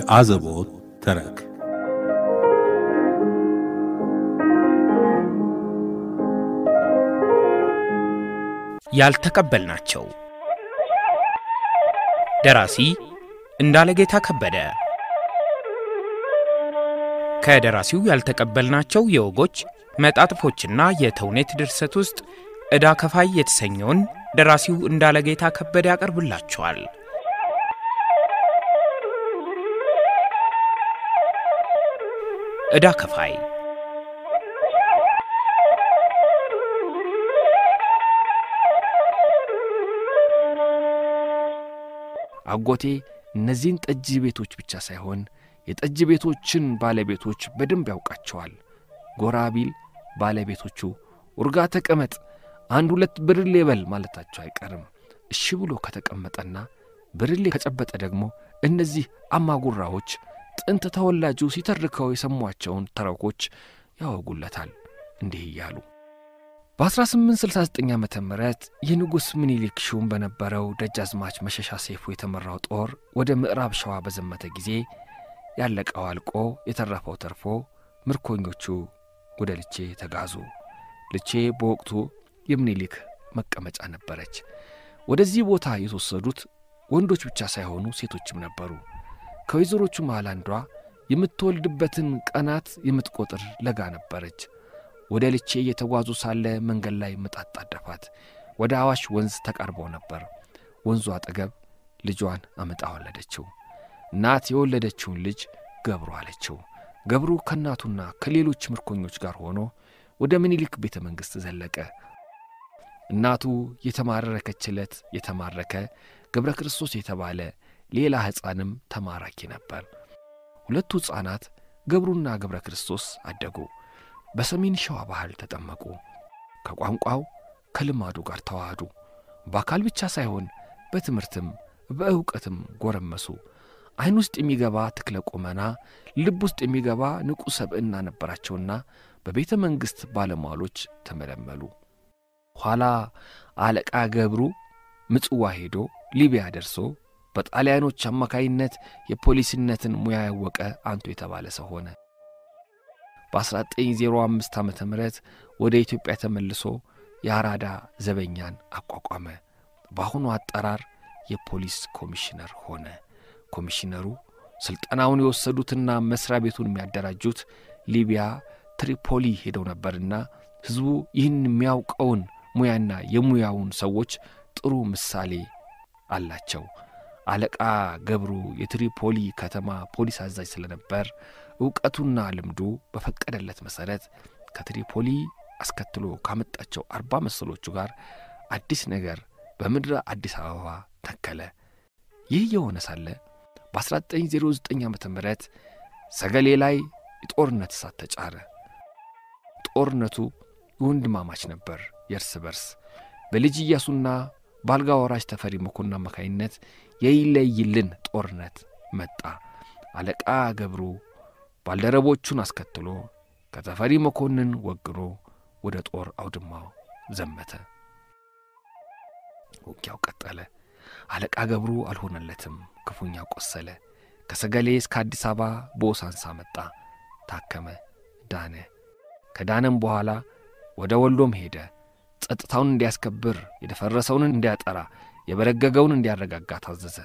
የአዘቦት ተረክ ያልተቀበልናቸው ደራሲ እንዳለጌታ ከበደ ከደራሲው ያልተቀበልናቸው የወጎች መጣጥፎችና የተውኔት ድርሰት ውስጥ ዕዳ ከፋይ የተሰኘውን ደራሲው እንዳለጌታ ከበደ ያቀርብላቸዋል። ዕዳ ከፋይ አጎቴ እነዚህን ጠጅ ቤቶች ብቻ ሳይሆን የጠጅ ቤቶችን ባለቤቶች በደንብ ያውቃቸዋል። ጎራ ቢል ባለቤቶቹ ውርጋ ተቀመጥ፣ አንድ ሁለት ብርሌ በል ማለታቸው አይቀርም። እሺ ብሎ ከተቀመጠና ብርሌ ከጨበጠ ደግሞ እነዚህ አማጉራዎች ጥንት ተወላጁ ሲተርከው የሰሟቸውን ተረኮች ያወጉለታል እንዲህ እያሉ በ1869 ዓ ም የንጉሥ ምኒልክ ሹም በነበረው ደጃዝማች መሸሻ ሰይፉ የተመራው ጦር ወደ ምዕራብ ሸዋ በዘመተ ጊዜ ያለቀው አልቆ የተረፈው ተርፎ ምርኮኞቹ ወደ ልቼ ተጋዙ። ልቼ በወቅቱ የምኒልክ መቀመጫ ነበረች። ወደዚህ ቦታ የተወሰዱት ወንዶች ብቻ ሳይሆኑ ሴቶችም ነበሩ። ከወይዘሮቹ መሃል አንዷ የምትወልድበትን ቀናት የምትቆጥር ለጋ ነበረች። ወደ ልቼ እየተጓዙ ሳለ መንገድ ላይ ምጥ አጣደፋት። ወደ አዋሽ ወንዝ ተቃርበው ነበር። ወንዙ አጠገብ ልጇን አምጣ ወለደችው። እናት የወለደችውን ልጅ ገብሩ አለችው። ገብሩ ከእናቱና ከሌሎች ምርኮኞች ጋር ሆኖ ወደ ምኒልክ ቤተ መንግሥት ዘለቀ። እናቱ የተማረከችለት የተማረከ ገብረ ክርስቶስ የተባለ ሌላ ሕፃንም ተማራኪ ነበር። ሁለቱ ሕፃናት ገብሩና ገብረ ክርስቶስ አደጉ። በሰሜን ሸዋ ባህል ተጠመቁ። ከቋንቋው ከልማዱ ጋር ተዋህዱ። በአካል ብቻ ሳይሆን በትምህርትም በእውቀትም ጎረመሱ። ዐይን ውስጥ የሚገባ ትክለ ቁመና፣ ልብ ውስጥ የሚገባ ንቁ ሰብዕና ነበራቸውና በቤተ መንግሥት ባለሟሎች ተመለመሉ። ኋላ አለቃ ገብሩ ምጽዋ ሄዶ ሊቢያ ደርሶ በጣሊያኖች አማካይነት የፖሊስነትን ሙያ ያወቀ አንቱ የተባለ ሰው ሆነ። በ1905 ዓ ም ወደ ኢትዮጵያ ተመልሶ የአራዳ ዘበኛን አቋቋመ። በአሁኑ አጠራር የፖሊስ ኮሚሽነር ሆነ። ኮሚሽነሩ ሥልጠናውን የወሰዱትና መሥሪያ ቤቱን የሚያደራጁት ሊቢያ ትሪፖሊ ሄደው ነበርና ሕዝቡ ይህን የሚያውቀውን ሙያና የሙያውን ሰዎች ጥሩ ምሳሌ አላቸው። አለቃ ገብሩ የትሪፖሊ ከተማ ፖሊስ አዛዥ ስለነበር ዕውቀቱና ልምዱ በፈቀደለት መሠረት ከትሪፖሊ አስከትሎ ካመጣቸው አርባ መሰሎቹ ጋር አዲስ ነገር በምድረ አዲስ አበባ ተከለ። ይህ የሆነ ሳለ በ1909 ዓ ም ሰገሌ ላይ የጦርነት እሳት ተጫረ። ጦርነቱ የወንድማማች ነበር፣ የእርስ በርስ በልጅ ኢያሱና በአልጋ ወራሽ ተፈሪ መኮንን አማካይነት የይለይልን ጦርነት መጣ። አለቃ ገብሩ ባልደረቦቹን አስከትሎ ከተፈሪ መኮንን ወግኖ ወደ ጦር አውድማው ዘመተ። ውጊያው ቀጠለ። አለቃ ገብሩ አልሆነለትም፣ ክፉኛ ቆሰለ። ከሰገሌ እስከ አዲስ አበባ በኦሳንሳ መጣ፣ ታከመ፣ ዳነ። ከዳነም በኋላ ወደ ወሎም ሄደ። ጸጥታውን እንዲያስከብር፣ የደፈረሰውን እንዲያጠራ፣ የበረገገውን እንዲያረጋጋ ታዘዘ።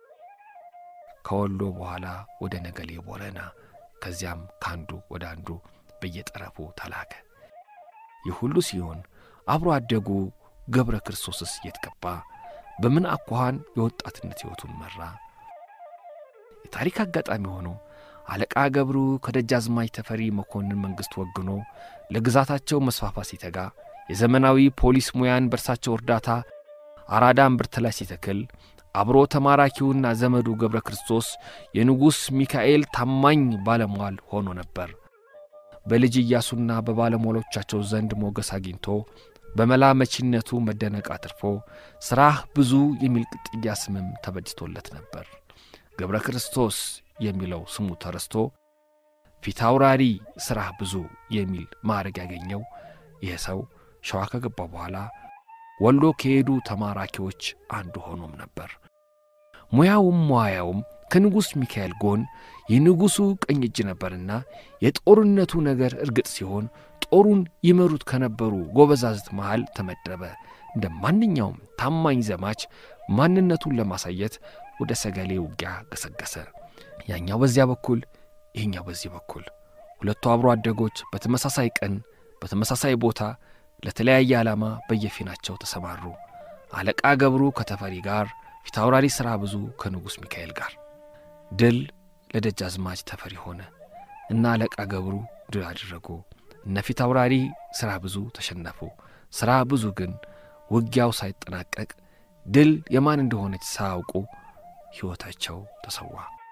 ከወሎ በኋላ ወደ ነገሌ ቦረና፣ ከዚያም ከአንዱ ወደ አንዱ በየጠረፉ ተላከ። ይህ ሁሉ ሲሆን አብሮ አደጉ ገብረ ክርስቶስስ የት ገባ? በምን አኳኋን የወጣትነት ሕይወቱን መራ? የታሪክ አጋጣሚ ሆኖ አለቃ ገብሩ ከደጃዝማች ተፈሪ መኮንን መንግሥት ወግኖ ለግዛታቸው መስፋፋት ሲተጋ የዘመናዊ ፖሊስ ሙያን በእርሳቸው እርዳታ አራዳ እምብርት ላይ ሲተክል አብሮ ተማራኪውና ዘመዱ ገብረ ክርስቶስ የንጉሥ ሚካኤል ታማኝ ባለሟል ሆኖ ነበር። በልጅ ኢያሱና በባለሟሎቻቸው ዘንድ ሞገስ አግኝቶ በመላ መቺነቱ መደነቅ አትርፎ ሥራህ ብዙ የሚል ቅጥያ ስምም ተበጅቶለት ነበር። ገብረ ክርስቶስ የሚለው ስሙ ተረስቶ ፊታውራሪ ሥራህ ብዙ የሚል ማዕረግ ያገኘው ይህ ሰው ሸዋ ከገባ በኋላ ወሎ ከሄዱ ተማራኪዎች አንዱ ሆኖም ነበር። ሙያውም ሙያውም ከንጉሥ ሚካኤል ጎን የንጉሡ ቀኝ እጅ ነበርና የጦርነቱ ነገር እርግጥ ሲሆን ጦሩን ይመሩት ከነበሩ ጎበዛዝት መሃል ተመደበ። እንደ ማንኛውም ታማኝ ዘማች ማንነቱን ለማሳየት ወደ ሰገሌ ውጊያ ገሰገሰ። ያኛው በዚያ በኩል ይህኛው በዚህ በኩል ሁለቱ አብሮ አደጎች በተመሳሳይ ቀን በተመሳሳይ ቦታ ለተለያየ ዓላማ በየፊናቸው ተሰማሩ። አለቃ ገብሩ ከተፈሪ ጋር፣ ፊታውራሪ ሥራ ብዙ ከንጉሥ ሚካኤል ጋር። ድል ለደጃዝማች ተፈሪ ሆነ እና አለቃ ገብሩ ድል አደረጉ። እነ ፊታውራሪ ሥራ ብዙ ተሸነፉ። ሥራ ብዙ ግን ውጊያው ሳይጠናቀቅ ድል የማን እንደሆነች ሳያውቁ ሕይወታቸው ተሰዋ።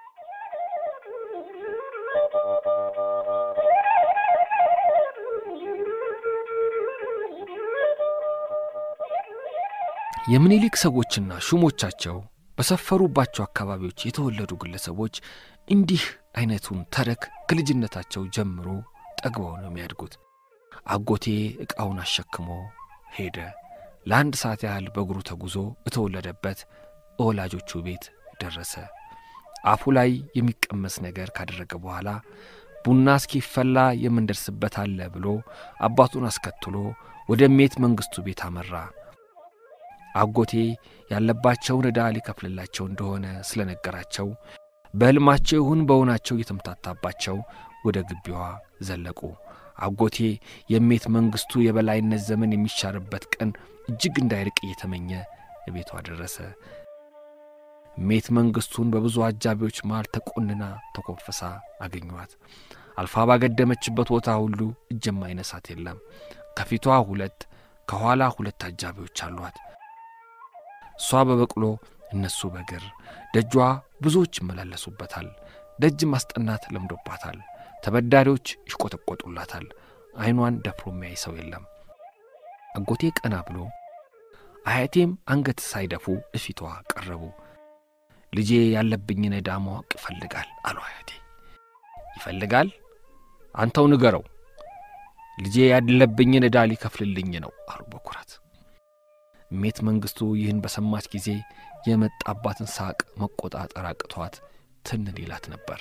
የምኒልክ ሰዎችና ሹሞቻቸው በሰፈሩባቸው አካባቢዎች የተወለዱ ግለሰቦች እንዲህ አይነቱን ተረክ ከልጅነታቸው ጀምሮ ጠግበው ነው የሚያድጉት። አጎቴ ዕቃውን አሸክሞ ሄደ። ለአንድ ሰዓት ያህል በእግሩ ተጉዞ የተወለደበት ወላጆቹ ቤት ደረሰ። አፉ ላይ የሚቀመስ ነገር ካደረገ በኋላ ቡና እስኪፈላ የምንደርስበት አለ ብሎ አባቱን አስከትሎ ወደ እሜት መንግሥቱ ቤት አመራ። አጎቴ ያለባቸውን ዕዳ ሊከፍልላቸው እንደሆነ ስለነገራቸው በሕልማቸው ይሁን በእውናቸው እየተምታታባቸው ወደ ግቢዋ ዘለቁ። አጎቴ የእሜት መንግሥቱ የበላይነት ዘመን የሚሻርበት ቀን እጅግ እንዳይርቅ እየተመኘ ቤቷ ደረሰ። እሜት መንግሥቱን በብዙ አጃቢዎች መሃል ተቆንና ተኮንፍሳ አገኟት። አልፋ ባገደመችበት ቦታ ሁሉ እጅ የማይነሳት የለም። ከፊቷ ሁለት ከኋላ ሁለት አጃቢዎች አሏት። እሷ በበቅሎ እነሱ በእግር ደጇ ብዙዎች ይመላለሱበታል። ደጅ ማስጠናት ለምዶባታል። ተበዳሪዎች ይሽቆጠቆጡላታል። ዐይኗን ደፍሮ የሚያይ ሰው የለም። አጎቴ ቀና ብሎ አያቴም አንገት ሳይደፉ እፊቷ ቀረቡ። ልጄ ያለብኝን ዕዳ ማወቅ ይፈልጋል አሉ አያቴ። ይፈልጋል? አንተው ንገረው። ልጄ ያለብኝን ዕዳ ሊከፍልልኝ ነው አሉ በኩራት። እሜት መንግሥቱ ይህን በሰማች ጊዜ የመጣባትን ሳቅ መቆጣጠር አቅቷት ትንን ይላት ነበር።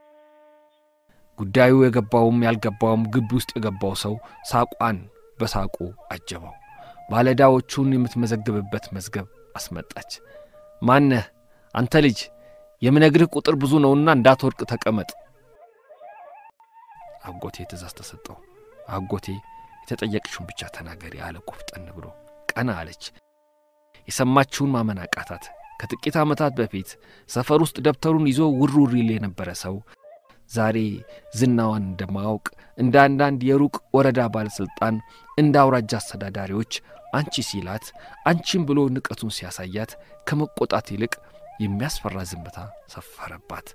ጉዳዩ የገባውም ያልገባውም ግቢ ውስጥ የገባው ሰው ሳቋን በሳቁ አጀበው። ባለዕዳዎቹን የምትመዘግብበት መዝገብ አስመጣች። ማነህ አንተ ልጅ? የምነግርህ ቁጥር ብዙ ነውና እንዳትወድቅ ተቀመጥ። አጎቴ ትእዛዝ ተሰጠው። አጎቴ የተጠየቅሽውን ብቻ ተናገሪ አለ ቆፍጠን ብሎ። ቀና አለች። የሰማችውን ማመን አቃታት። ከጥቂት ዓመታት በፊት ሰፈር ውስጥ ደብተሩን ይዞ ውር ውር ይል የነበረ ሰው ዛሬ ዝናዋን እንደማያውቅ እንደ አንዳንድ የሩቅ ወረዳ ባለሥልጣን እንደ አውራጃ አስተዳዳሪዎች አንቺ ሲላት አንቺም ብሎ ንቀቱን ሲያሳያት ከመቆጣት ይልቅ የሚያስፈራ ዝምታ ሰፈረባት።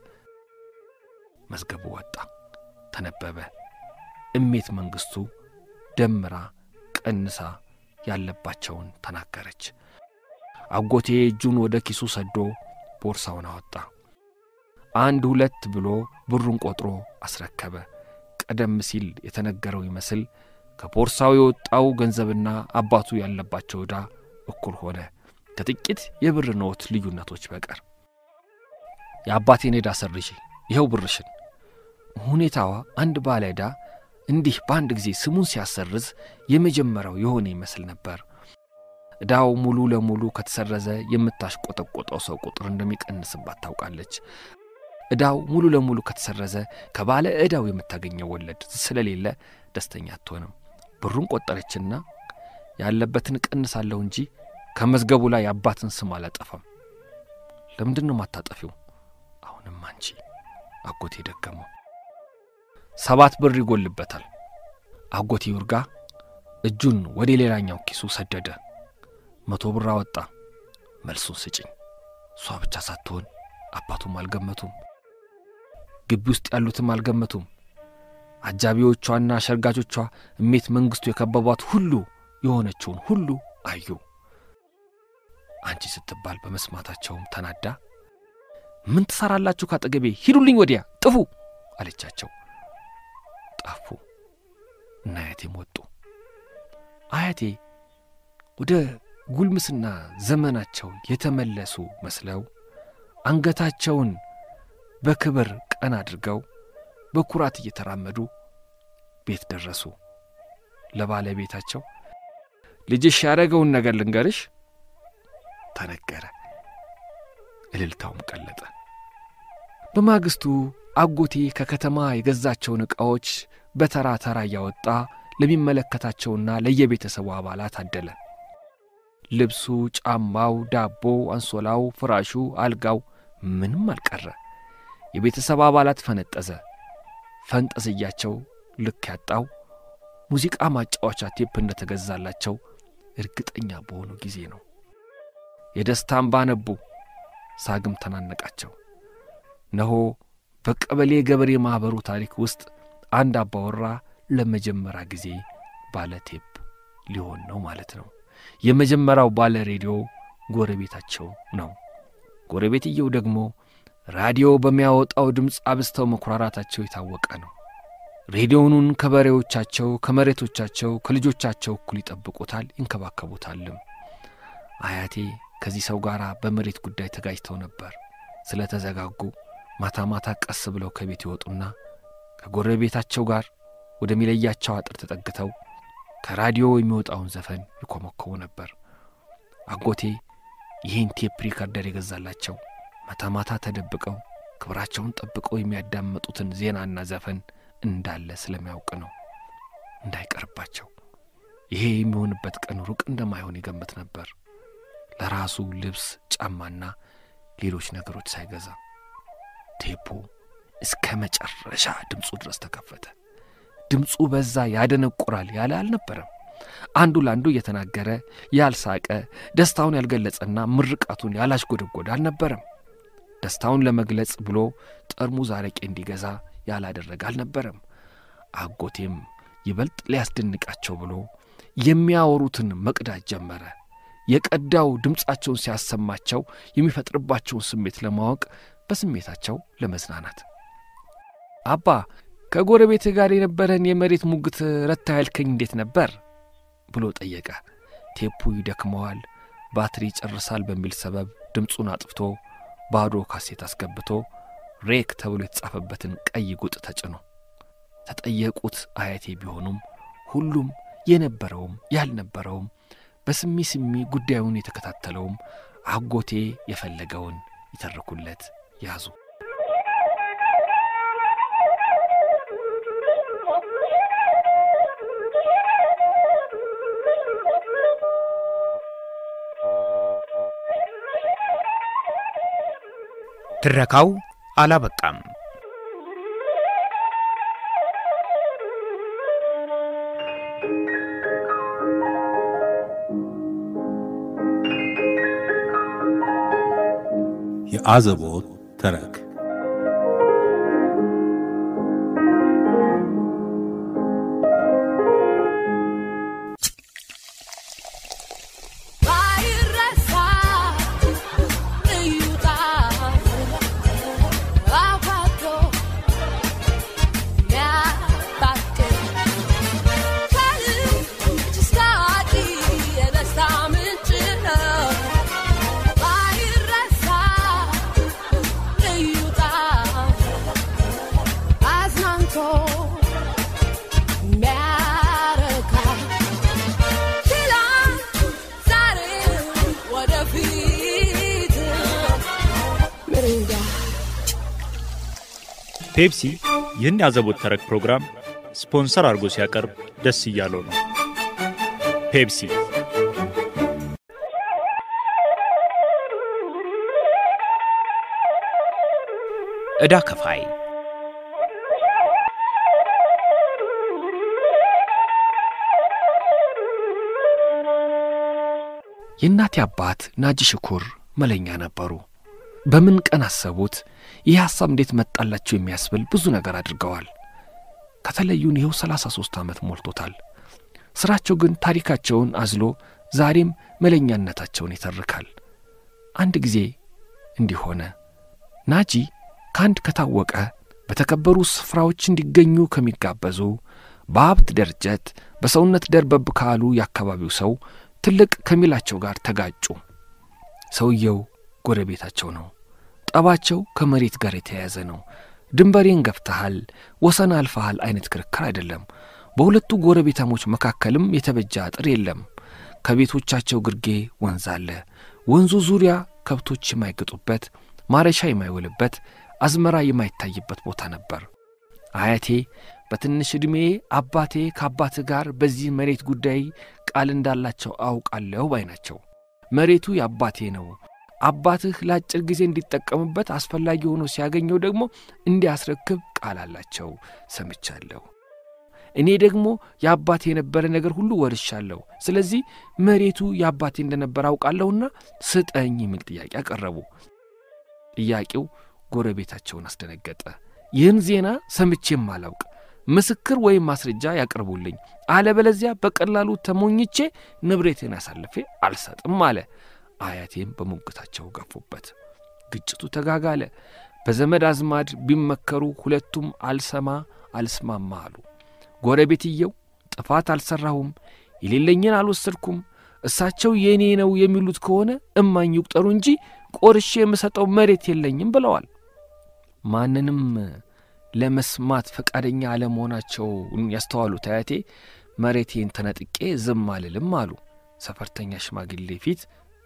መዝገቡ ወጣ፣ ተነበበ። እሜት መንግሥቱ ደምራ ቀንሳ ያለባቸውን ተናገረች። አጎቴ እጁን ወደ ኪሱ ሰዶ ቦርሳውን አወጣ። አንድ ሁለት ብሎ ብሩን ቆጥሮ አስረከበ። ቀደም ሲል የተነገረው ይመስል ከቦርሳው የወጣው ገንዘብና አባቱ ያለባቸው ዕዳ እኩል ሆነ፣ ከጥቂት የብር ኖት ልዩነቶች በቀር። የአባቴን ዕዳ ሰርዤ ይኸው ብርሽን። ሁኔታዋ አንድ ባለ ዕዳ እንዲህ በአንድ ጊዜ ስሙን ሲያሰርዝ የመጀመሪያው የሆነ ይመስል ነበር። ዕዳው ሙሉ ለሙሉ ከተሰረዘ የምታሽቆጠቆጠው ሰው ቁጥር እንደሚቀንስባት ታውቃለች። ዕዳው ሙሉ ለሙሉ ከተሰረዘ ከባለ ዕዳው የምታገኘው ወለድ ስለሌለ ደስተኛ አትሆንም። ብሩን ቆጠረችና ያለበትን እቀንሳለሁ እንጂ ከመዝገቡ ላይ የአባትን ስም አላጠፋም። ለምንድን ነው ማታጠፊው? አሁንም አንቺ አጎቴ ደገመው። ሰባት ብር ይጎልበታል። አጎቴ ይርጋ እጁን ወደ ሌላኛው ኪሱ ሰደደ። መቶ ብር አወጣ። መልሱን ስጭኝ። እሷ ብቻ ሳትሆን አባቱም አልገመቱም። ግቢ ውስጥ ያሉትም አልገመቱም። አጃቢዎቿና ሸርጋጆቿ እሜት መንግሥቱ የከበቧት ሁሉ የሆነችውን ሁሉ አዩ። አንቺ ስትባል በመስማታቸውም ተናዳ ምን ትሠራላችሁ ካጠገቤ? ሂዱልኝ፣ ወዲያ ጥፉ አለቻቸው። ጠፉ እና አያቴም ወጡ። አያቴ ወደ ጉልምስና ዘመናቸው የተመለሱ መስለው አንገታቸውን በክብር ቀን አድርገው በኩራት እየተራመዱ ቤት ደረሱ። ለባለቤታቸው ልጅሽ ያደረገውን ነገር ልንገርሽ ተነገረ። እልልታውም ቀለጠ። በማግስቱ አጎቴ ከከተማ የገዛቸውን ዕቃዎች በተራ ተራ እያወጣ ለሚመለከታቸውና ለየቤተሰቡ አባላት አደለ። ልብሱ፣ ጫማው፣ ዳቦ፣ አንሶላው፣ ፍራሹ፣ አልጋው ምንም አልቀረ። የቤተሰብ አባላት ፈነጠዘ። ፈንጠዝያቸው ልክ ያጣው ሙዚቃ ማጫወቻ ቴፕ እንደተገዛላቸው እርግጠኛ በሆኑ ጊዜ ነው። የደስታ እንባ ነቡ፣ ሳግም ተናነቃቸው። ነሆ በቀበሌ ገበሬ ማኅበሩ ታሪክ ውስጥ አንድ አባወራ ለመጀመሪያ ጊዜ ባለ ቴፕ ሊሆን ነው ማለት ነው። የመጀመሪያው ባለ ሬዲዮ ጎረቤታቸው ነው። ጎረቤትየው ደግሞ ራዲዮ በሚያወጣው ድምፅ አብዝተው መኩራራታቸው የታወቀ ነው። ሬዲዮኑን ከበሬዎቻቸው፣ ከመሬቶቻቸው፣ ከልጆቻቸው እኩል ይጠብቁታል፣ ይንከባከቡታልም። አያቴ ከዚህ ሰው ጋር በመሬት ጉዳይ ተጋጅተው ነበር። ስለ ተዘጋጉ ማታ ማታ ቀስ ብለው ከቤት ይወጡና ከጎረቤታቸው ጋር ወደሚለያቸው አጥር ተጠግተው ከራዲዮ የሚወጣውን ዘፈን ይኮመኮሙ ነበር። አጎቴ ይህን ቴፕ ሪከርደር የገዛላቸው ማታ ማታ ተደብቀው ክብራቸውን ጠብቀው የሚያዳምጡትን ዜናና ዘፈን እንዳለ ስለሚያውቅ ነው። እንዳይቀርባቸው ይሄ የሚሆንበት ቀን ሩቅ እንደማይሆን ይገምት ነበር። ለራሱ ልብስ፣ ጫማና ሌሎች ነገሮች ሳይገዛ ቴፑ እስከ መጨረሻ ድምፁ ድረስ ተከፈተ። ድምፁ በዛ ያደነቁራል ያለ አልነበረም። አንዱ ለአንዱ እየተናገረ ያልሳቀ ደስታውን ያልገለጸና ምርቃቱን ያላሽጎደጎደ አልነበረም። ደስታውን ለመግለጽ ብሎ ጠርሙዝ አረቄ እንዲገዛ ያላደረገ አልነበረም። አጎቴም ይበልጥ ሊያስደንቃቸው ብሎ የሚያወሩትን መቅዳት ጀመረ። የቀዳው ድምፃቸውን ሲያሰማቸው የሚፈጥርባቸውን ስሜት ለማወቅ በስሜታቸው ለመዝናናት አባ ከጎረቤትህ ጋር የነበረን የመሬት ሙግት ረታ ያልከኝ እንዴት ነበር ብሎ ጠየቀ። ቴፑ ይደክመዋል፣ ባትሪ ይጨርሳል በሚል ሰበብ ድምፁን አጥፍቶ ባዶ ካሴት አስገብቶ ሬክ ተብሎ የተጻፈበትን ቀይ ጉጥ ተጭኖ ተጠየቁት አያቴ ቢሆኑም ሁሉም የነበረውም ያልነበረውም በስሚ ስሚ ጉዳዩን የተከታተለውም አጎቴ የፈለገውን ይተርኩለት ያዙ። ትረካው አላበቃም። የአዘቦት ተረክ ባይረሳ እዩታ አዋቶ ሚያባክን ከልጅ እስከ አዲስ የደስታ ምንጭ ነው። ባይረሳ እዩታ አዝናንቶ ሚያረካ ትላንት ዛሬ ወደፊት ምርንጋ ፔፕሲ ይህን ያዘቦት ተረክ ፕሮግራም ስፖንሰር አድርጎ ሲያቀርብ ደስ እያለው ነው። ፔፕሲ ዕዳ ከፋይ የእናቴ አባት ናጂ ሽኩር መለኛ ነበሩ። በምን ቀን አሰቡት? ይህ ሐሳብ እንዴት መጣላቸው የሚያስብል ብዙ ነገር አድርገዋል። ከተለዩን ይኸው ሰላሳ ሦስት ዓመት ሞልቶታል። ሥራቸው ግን ታሪካቸውን አዝሎ ዛሬም መለኛነታቸውን ይተርካል። አንድ ጊዜ እንዲህ ሆነ። ናጂ ከአንድ ከታወቀ በተከበሩ ስፍራዎች እንዲገኙ ከሚጋበዙ በሀብት ደረጀት በሰውነት ደርበብ ካሉ የአካባቢው ሰው ትልቅ ከሚላቸው ጋር ተጋጩ። ሰውየው ጎረቤታቸው ነው። ጠባቸው ከመሬት ጋር የተያያዘ ነው። ድንበሬን ገፍተሃል፣ ወሰን አልፈሃል አይነት ክርክር አይደለም። በሁለቱ ጎረቤታሞች መካከልም የተበጀ አጥር የለም። ከቤቶቻቸው ግርጌ ወንዝ አለ። ወንዙ ዙሪያ ከብቶች የማይገጡበት፣ ማረሻ የማይውልበት፣ አዝመራ የማይታይበት ቦታ ነበር። አያቴ በትንሽ ዕድሜ አባቴ ከአባትህ ጋር በዚህ መሬት ጉዳይ ቃል እንዳላቸው አውቃለሁ ባይ ናቸው። መሬቱ የአባቴ ነው። አባትህ ለአጭር ጊዜ እንዲጠቀምበት አስፈላጊ ሆኖ ሲያገኘው ደግሞ እንዲያስረክብ ቃል አላቸው ሰምቻለሁ። እኔ ደግሞ የአባቴ የነበረ ነገር ሁሉ ወርሻለሁ። ስለዚህ መሬቱ የአባቴ እንደነበር አውቃለሁና ስጠኝ የሚል ጥያቄ አቀረቡ። ጥያቄው ጎረቤታቸውን አስደነገጠ። ይህን ዜና ሰምቼም አላውቅ፣ ምስክር ወይም ማስረጃ ያቅርቡልኝ፣ አለበለዚያ በቀላሉ ተሞኝቼ ንብሬቴን አሳልፌ አልሰጥም አለ። አያቴም በሞግታቸው ገፉበት። ግጭቱ ተጋጋለ። በዘመድ አዝማድ ቢመከሩ ሁለቱም አልሰማ አልስማማ አሉ። ጎረቤትየው ጥፋት አልሠራሁም፣ የሌለኝን አልወሰድኩም፣ እሳቸው የእኔ ነው የሚሉት ከሆነ እማኝ ይቁጠሩ እንጂ ቆርሼ የምሰጠው መሬት የለኝም ብለዋል። ማንንም ለመስማት ፈቃደኛ አለመሆናቸውን ያስተዋሉት አያቴ መሬቴን ተነጥቄ ዝም አልልም አሉ። ሰፈርተኛ ሽማግሌ ፊት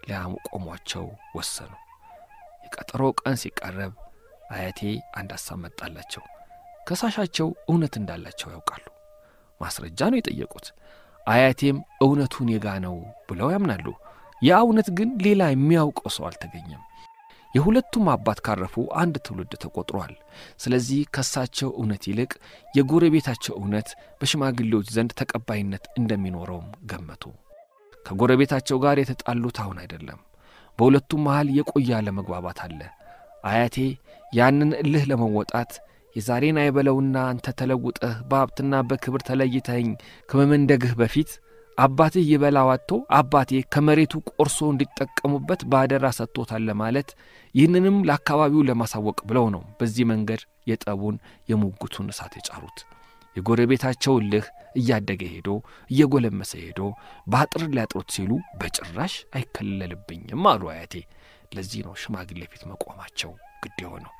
ሊያቆሟቸው ወሰኑ። የቀጠሮ ቀን ሲቃረብ አያቴ አንድ ሐሳብ መጣላቸው። ከሳሻቸው እውነት እንዳላቸው ያውቃሉ። ማስረጃ ነው የጠየቁት። አያቴም እውነቱን የጋ ነው ብለው ያምናሉ። ያ እውነት ግን ሌላ የሚያውቀው ሰው አልተገኘም። የሁለቱም አባት ካረፉ አንድ ትውልድ ተቆጥሯል። ስለዚህ ከሳቸው እውነት ይልቅ የጎረቤታቸው እውነት በሽማግሌዎች ዘንድ ተቀባይነት እንደሚኖረውም ገመቱ። ከጎረቤታቸው ጋር የተጣሉት አሁን አይደለም። በሁለቱም መሃል የቆየ አለመግባባት አለ። አያቴ ያንን እልህ ለመወጣት የዛሬን አይበለውና አንተ ተለውጠህ በሀብትና በክብር ተለይተኸኝ ከመመንደግህ በፊት አባትህ ይበላ ዋጥቶ አባቴ ከመሬቱ ቆርሶ እንዲጠቀሙበት በአደራ ሰጥቶታል ለማለት ይህንንም ለአካባቢው ለማሳወቅ ብለው ነው በዚህ መንገድ የጠቡን የሙግቱን እሳት የጫሩት። የጎረቤታቸው እልህ እያደገ ሄዶ እየጎለመሰ ሄዶ በአጥር ሊያጥሩት ሲሉ በጭራሽ አይከለልብኝም አሉ አያቴ። ለዚህ ነው ሽማግሌ ፊት መቆማቸው ግድ የሆነው።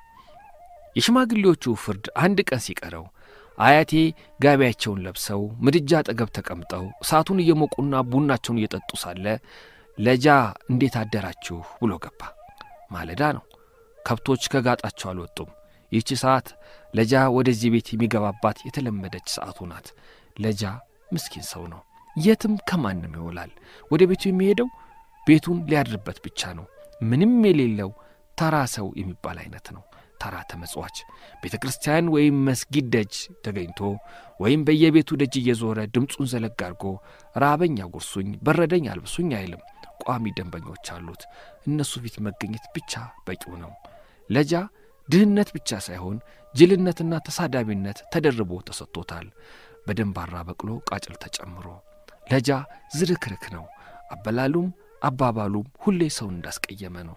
የሽማግሌዎቹ ፍርድ አንድ ቀን ሲቀረው አያቴ ጋቢያቸውን ለብሰው ምድጃ አጠገብ ተቀምጠው እሳቱን እየሞቁና ቡናቸውን እየጠጡ ሳለ ለጃ እንዴት አደራችሁ ብሎ ገባ። ማለዳ ነው። ከብቶች ከጋጣቸው አልወጡም። ይህች ሰዓት ለጃ ወደዚህ ቤት የሚገባባት የተለመደች ሰዓቱ ናት። ለጃ ምስኪን ሰው ነው። የትም ከማንም ይውላል። ወደ ቤቱ የሚሄደው ቤቱን ሊያድርበት ብቻ ነው። ምንም የሌለው ተራ ሰው የሚባል አይነት ነው። ተራ ተመጽዋች ቤተ ክርስቲያን ወይም መስጊድ ደጅ ተገኝቶ ወይም በየቤቱ ደጅ እየዞረ ድምፁን ዘለግ አድርጎ ራበኝ አጉርሱኝ፣ በረደኝ አልብሱኝ አይልም። ቋሚ ደንበኞች አሉት። እነሱ ፊት መገኘት ብቻ በቂው ነው። ለጃ ድህነት ብቻ ሳይሆን ጅልነትና ተሳዳቢነት ተደርቦ ተሰጥቶታል። በደንባራ በቅሎ ቃጭል ተጨምሮ ለጃ ዝርክርክ ነው። አበላሉም አባባሉም ሁሌ ሰውን እንዳስቀየመ ነው።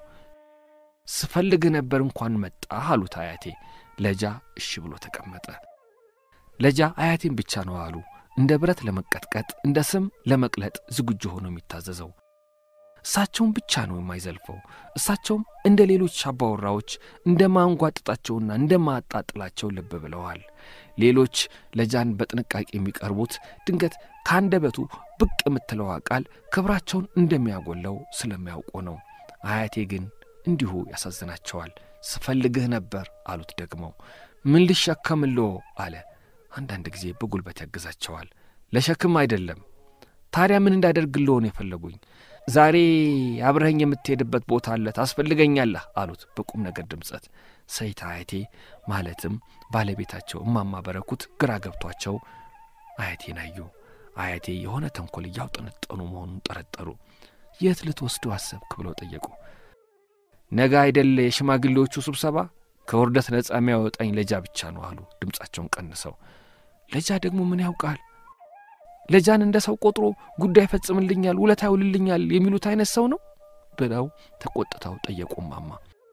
ስፈልግ ነበር እንኳን መጣህ አሉት አያቴ። ለጃ እሺ ብሎ ተቀመጠ። ለጃ አያቴን ብቻ ነው አሉ እንደ ብረት ለመቀጥቀጥ እንደ ስም ለመቅለጥ ዝግጁ ሆኖ የሚታዘዘው። እሳቸውም ብቻ ነው የማይዘልፈው። እሳቸውም እንደ ሌሎች አባወራዎች እንደ ማንጓጥጣቸውና እንደ ማጣጥላቸው ልብ ብለዋል። ሌሎች ለጃን በጥንቃቄ የሚቀርቡት ድንገት ከአንደበቱ ብቅ የምትለዋ ቃል ክብራቸውን እንደሚያጎለው ስለሚያውቁ ነው። አያቴ ግን እንዲሁ ያሳዝናቸዋል። ስፈልግህ ነበር አሉት ደግመው። ምን ልሸከምልዎ አለ። አንዳንድ ጊዜ በጉልበት ያግዛቸዋል። ለሸክም አይደለም። ታዲያ ምን እንዳደርግልዎ ነው የፈለጉኝ? ዛሬ አብረኸኝ የምትሄድበት ቦታ አለ፣ ታስፈልገኛለህ አሉት በቁም ነገር ድምጸት። ሰይት አያቴ ማለትም ባለቤታቸው እማማ በረኩት ግራ ገብቷቸው አያቴን አዩ። አያቴ የሆነ ተንኮል እያውጠነጠኑ መሆኑን ጠረጠሩ። የት ልትወስዱ አሰብክ ብለው ጠየቁ። ነገ አይደለ የሽማግሌዎቹ ስብሰባ፣ ከውርደት ነጻ የሚያወጣኝ ለጃ ብቻ ነው አሉ ድምፃቸውን ቀንሰው። ለጃ ደግሞ ምን ያውቃል? ለጃን እንደ ሰው ቆጥሮ ጉዳይ ፈጽምልኛል፣ ውለታ ይውልልኛል የሚሉት አይነት ሰው ነው ብለው ተቆጥተው ጠየቁ ማማ።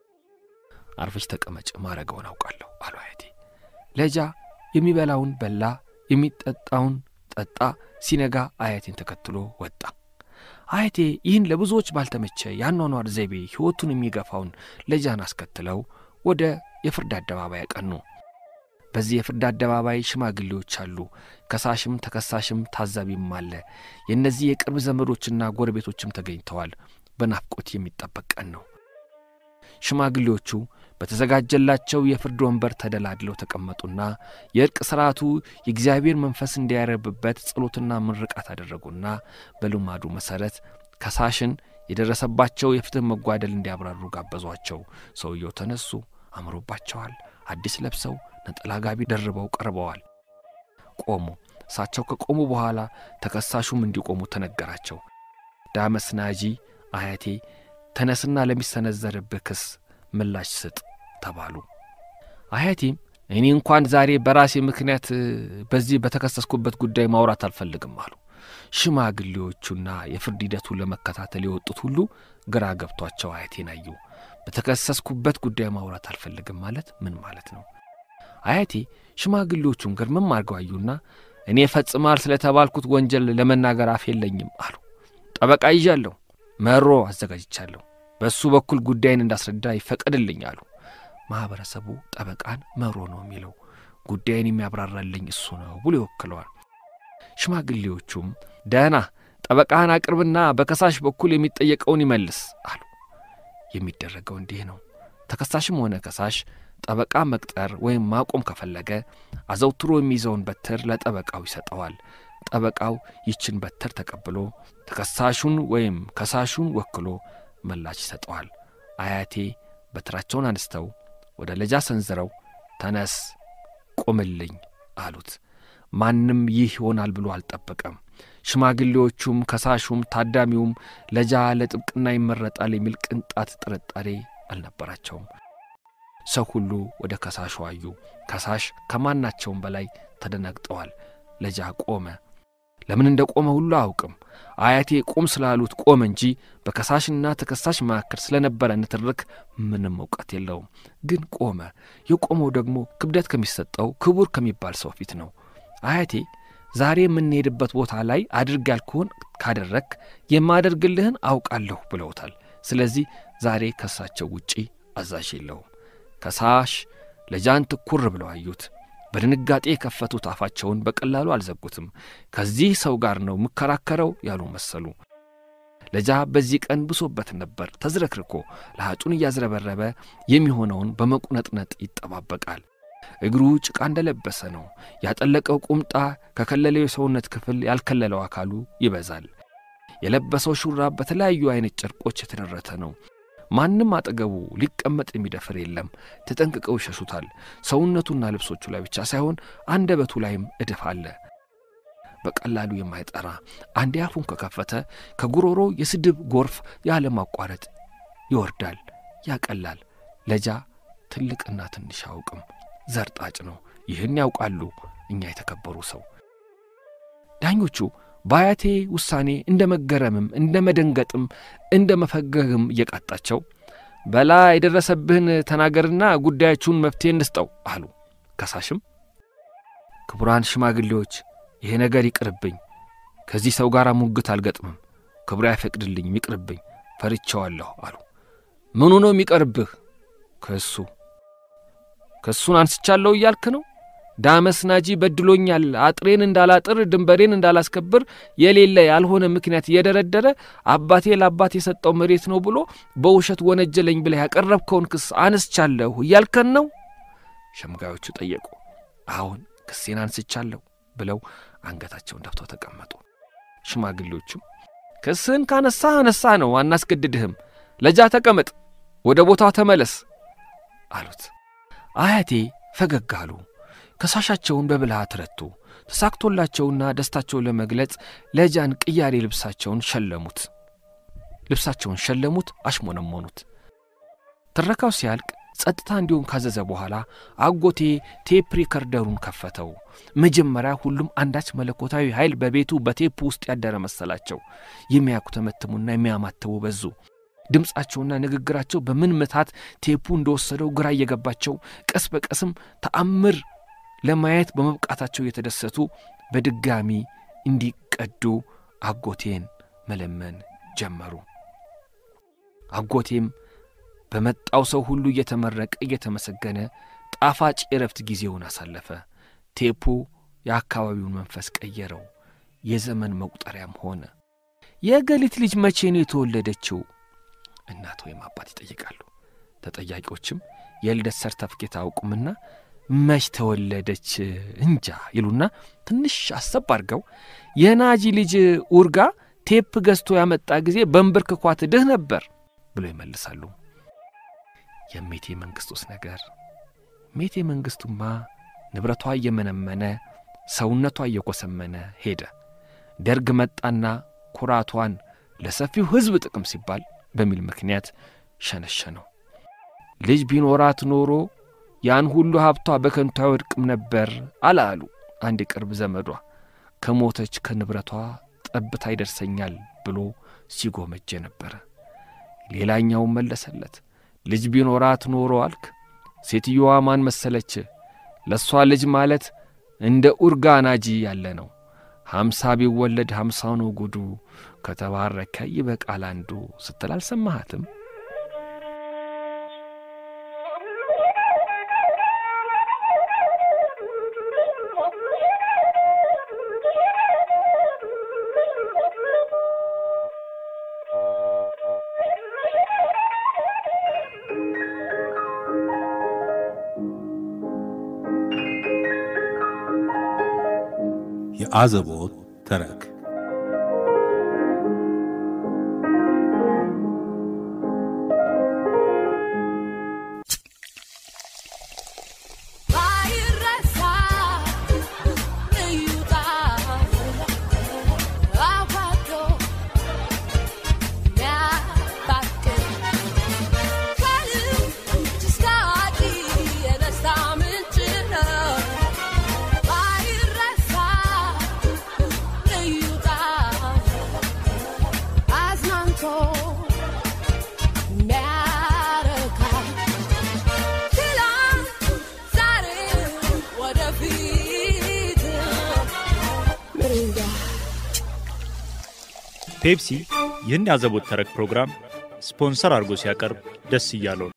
አርፈሽ ተቀመጭ፣ ማረገውን አውቃለሁ አሉ አያቴ። ለጃ የሚበላውን በላ፣ የሚጠጣውን ጠጣ። ሲነጋ አያቴን ተከትሎ ወጣ። አያቴ ይህን ለብዙዎች ባልተመቸ የአኗኗር ዘይቤ ሕይወቱን የሚገፋውን ለጃን አስከትለው ወደ የፍርድ አደባባይ ያቀኑ። በዚህ የፍርድ አደባባይ ሽማግሌዎች አሉ። ከሳሽም ተከሳሽም ታዛቢም አለ። የእነዚህ የቅርብ ዘመዶችና ጎረቤቶችም ተገኝተዋል። በናፍቆት የሚጠበቅ ቀን ነው። ሽማግሌዎቹ በተዘጋጀላቸው የፍርድ ወንበር ተደላድለው ተቀመጡና የእርቅ ሥርዓቱ የእግዚአብሔር መንፈስ እንዲያረብበት ጸሎትና ምርቃት አደረጉና በልማዱ መሠረት ከሳሽን የደረሰባቸው የፍትሕ መጓደል እንዲያብራሩ ጋበዟቸው። ሰውየው ተነሱ። አምሮባቸዋል። አዲስ ለብሰው ነጠላ ጋቢ ደርበው ቀርበዋል። ቆሙ። እሳቸው ከቆሙ በኋላ ተከሳሹም እንዲቆሙ ተነገራቸው። ዳመስ ናጂ አያቴ ተነስና ለሚሰነዘርብህ ክስ ምላሽ ስጥ ተባሉ። አያቴም እኔ እንኳን ዛሬ በራሴ ምክንያት በዚህ በተከሰስኩበት ጉዳይ ማውራት አልፈልግም አሉ። ሽማግሌዎቹና የፍርድ ሂደቱን ለመከታተል የወጡት ሁሉ ግራ ገብቷቸው አያቴን አዩ። በተከሰስኩበት ጉዳይ ማውራት አልፈልግም ማለት ምን ማለት ነው? አያቴ ሽማግሌዎቹን ግርምም አድርገው አዩና እኔ ፈጽማል ስለተባልኩት ወንጀል ለመናገር አፍ የለኝም አሉ። ጠበቃ ይዣለሁ፣ መሮ አዘጋጅቻለሁ። በእሱ በኩል ጉዳይን እንዳስረዳ ይፈቀድልኝ አሉ። ማኅበረሰቡ ጠበቃን መሮ ነው የሚለው፣ ጉዳይን የሚያብራራልኝ እሱ ነው ብሎ ይወክለዋል። ሽማግሌዎቹም ደህና ጠበቃህን አቅርብና በከሳሽ በኩል የሚጠየቀውን ይመልስ አሉ። የሚደረገው እንዲህ ነው። ተከሳሽም ሆነ ከሳሽ ጠበቃ መቅጠር ወይም ማቆም ከፈለገ አዘውትሮ የሚይዘውን በትር ለጠበቃው ይሰጠዋል። ጠበቃው ይችን በትር ተቀብሎ ተከሳሹን ወይም ከሳሹን ወክሎ ምላሽ ይሰጠዋል። አያቴ በትራቸውን አንስተው ወደ ለጃ ሰንዝረው ተነስ፣ ቁምልኝ አሉት። ማንም ይህ ይሆናል ብሎ አልጠበቀም። ሽማግሌዎቹም ከሳሹም ታዳሚውም ለጃ ለጥብቅና ይመረጣል የሚል ቅንጣት ጥርጣሬ አልነበራቸውም። ሰው ሁሉ ወደ ከሳሹ አዩ። ከሳሽ ከማናቸውም በላይ ተደነግጠዋል። ለጃ ቆመ። ለምን እንደ ቆመ ሁሉ አያውቅም። አያቴ ቁም ስላሉት ቆመ እንጂ በከሳሽና ተከሳሽ መካከል ስለነበረ ንትርክ ምንም እውቀት የለውም። ግን ቆመ። የቆመው ደግሞ ክብደት ከሚሰጠው ክቡር ከሚባል ሰው ፊት ነው። አያቴ ዛሬ የምንሄድበት ቦታ ላይ አድርግ ያልክሆን ካደረግ የማደርግልህን አውቃለሁ ብለውታል። ስለዚህ ዛሬ ከሳቸው ውጪ አዛዥ የለውም። ከሳሽ ለጃን ትኩር ብለው አዩት። በድንጋጤ የከፈቱት አፋቸውን በቀላሉ አልዘጉትም። ከዚህ ሰው ጋር ነው የምከራከረው ያሉ መሰሉ። ለጃ በዚህ ቀን ብሶበት ነበር። ተዝረክርኮ ለሐጩን እያዝረበረበ የሚሆነውን በመቁነጥነጥ ይጠባበቃል። እግሩ ጭቃ እንደለበሰ ነው። ያጠለቀው ቁምጣ ከከለለው የሰውነት ክፍል ያልከለለው አካሉ ይበዛል። የለበሰው ሹራብ በተለያዩ አይነት ጨርቆች የተደረተ ነው። ማንም አጠገቡ ሊቀመጥ የሚደፍር የለም። ተጠንቅቀው ይሸሹታል። ሰውነቱና ልብሶቹ ላይ ብቻ ሳይሆን አንደበቱ ላይም እድፍ አለ። በቀላሉ የማይጠራ አንዴ አፉን ከከፈተ ከጉሮሮ የስድብ ጎርፍ ያለማቋረጥ ይወርዳል፣ ያቀላል። ለጃ ትልቅና ትንሽ አያውቅም። ዘርጣጭ ነው። ይህን ያውቃሉ እኛ የተከበሩ ሰው። ዳኞቹ በአያቴ ውሳኔ እንደ መገረምም እንደ መደንገጥም እንደ መፈገግም እየቃጣቸው በላ የደረሰብህን ተናገርና ጉዳያችሁን መፍትሄ እንስጠው አሉ። ከሳሽም ክቡራን ሽማግሌዎች ይሄ ነገር ይቅርብኝ፣ ከዚህ ሰው ጋር ሙግት አልገጥምም፣ ክብሬ አይፈቅድልኝም፣ ይቅርብኝ፣ ፈርቼዋለሁ አሉ። ምኑ ነው የሚቀርብህ? ክሱ ክሱን አንስቻለሁ እያልክ ነው? ዳመስ ናጂ በድሎኛል፣ አጥሬን እንዳላጥር ድንበሬን እንዳላስከብር የሌለ ያልሆነ ምክንያት እየደረደረ አባቴ ለአባት የሰጠው መሬት ነው ብሎ በውሸት ወነጀለኝ ብለህ ያቀረብከውን ክስ አንስቻለሁ እያልከን ነው? ሸምጋዮቹ ጠየቁ። አሁን ክሴን አንስቻለሁ ብለው አንገታቸውን ደፍተው ተቀመጡ። ሽማግሌዎቹም ክስህን ካነሳ አነሳ ነው፣ አናስገድድህም። ለጃ ተቀመጥ፣ ወደ ቦታው ተመለስ አሉት። አያቴ ፈገግ አሉ። ከሳሻቸውን በብልሃት ረቱ። ተሳክቶላቸውና ደስታቸውን ለመግለጽ ለጃን ቅያሬ ልብሳቸውን ሸለሙት። ልብሳቸውን ሸለሙት፣ አሽሞነሞኑት። ትረካው ሲያልቅ ጸጥታ እንዲሁም ካዘዘ በኋላ አጎቴ ቴፕ ሪከርደሩን ከፈተው። መጀመሪያ ሁሉም አንዳች መለኮታዊ ኃይል በቤቱ በቴፕ ውስጥ ያደረ መሰላቸው። የሚያኩተመትሙና የሚያማትቡ በዙ። ድምፃቸውና ንግግራቸው በምን ምታት ቴፑ እንደወሰደው ግራ እየገባቸው ቀስ በቀስም ተአምር ለማየት በመብቃታቸው የተደሰቱ በድጋሚ እንዲቀዱ አጎቴን መለመን ጀመሩ። አጎቴም በመጣው ሰው ሁሉ እየተመረቀ እየተመሰገነ ጣፋጭ የረፍት ጊዜውን አሳለፈ። ቴፑ የአካባቢውን መንፈስ ቀየረው፣ የዘመን መቁጠሪያም ሆነ። የእገሊት ልጅ መቼ ነው የተወለደችው? እናት ወይም አባት ይጠይቃሉ። ተጠያቂዎችም የልደት ሰርተፍኬት አያውቁምና መች ተወለደች እንጃ ይሉና ትንሽ አሰብ አድርገው የናጂ ልጅ ኡርጋ ቴፕ ገዝቶ ያመጣ ጊዜ በንብርክኳት ድህ ነበር ብሎ ይመልሳሉ። የሜቴ መንግሥቱስ ነገር ሜቴ መንግሥቱማ ንብረቷ እየመነመነ ሰውነቷ እየኮሰመነ ሄደ። ደርግ መጣና ኩራቷን ለሰፊው ሕዝብ ጥቅም ሲባል በሚል ምክንያት ሸነሸነው። ልጅ ቢኖራት ኖሮ ያን ሁሉ ሀብቷ በከንቱ አይወድቅም ነበር አላሉ አንድ የቅርብ ዘመዷ። ከሞተች ከንብረቷ ጠብታ ይደርሰኛል ብሎ ሲጎመጀ ነበረ። ሌላኛውም መለሰለት፣ ልጅ ቢኖራት ኖሮ አልክ፣ ሴትየዋ ማን መሰለች? ለእሷ ልጅ ማለት እንደ ኡርጋ ናጂ ያለ ነው። ሀምሳ ቢወለድ ሀምሳ ነው ጉዱ፣ ከተባረከ ይበቃል አንዱ ስትል አልሰማሃትም? የአዘቦት ተረክ ባይረሳ እዩታ አዋዶ ሚያባክን ከልጅ እስከ አዋቂ የደስታ ምንጭ ነው። ባይረሳ እዩታ አዝናንቶ ሚያረካ ትላንት ዛሬ ወደፊት ምሪንዳ ፔፕሲ ይህን የአዘቦት ተረክ ፕሮግራም ስፖንሰር አድርጎ ሲያቀርብ ደስ እያለው ነው።